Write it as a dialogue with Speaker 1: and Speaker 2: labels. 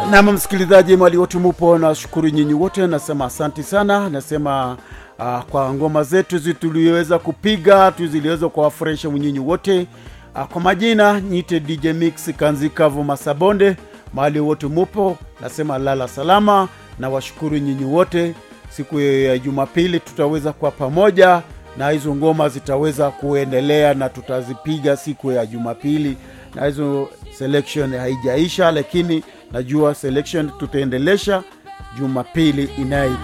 Speaker 1: nam msikilizaji mali wote mupo nashukuru nyinyi wote nasema asanti sana nasema uh, kwa ngoma zetu zi tuliweza kupiga tu ziliweza kuwafurahisha nyinyi wote uh, kwa majina nyite dj mix kanzikavu masabonde mahali wote mupo nasema lala salama na washukuru nyinyi wote siku ya jumapili tutaweza kuwa pamoja na hizo ngoma zitaweza kuendelea na tutazipiga siku ya jumapili na hizo selection haijaisha lakini najua selection tutaendelesha jumapili inayoikuja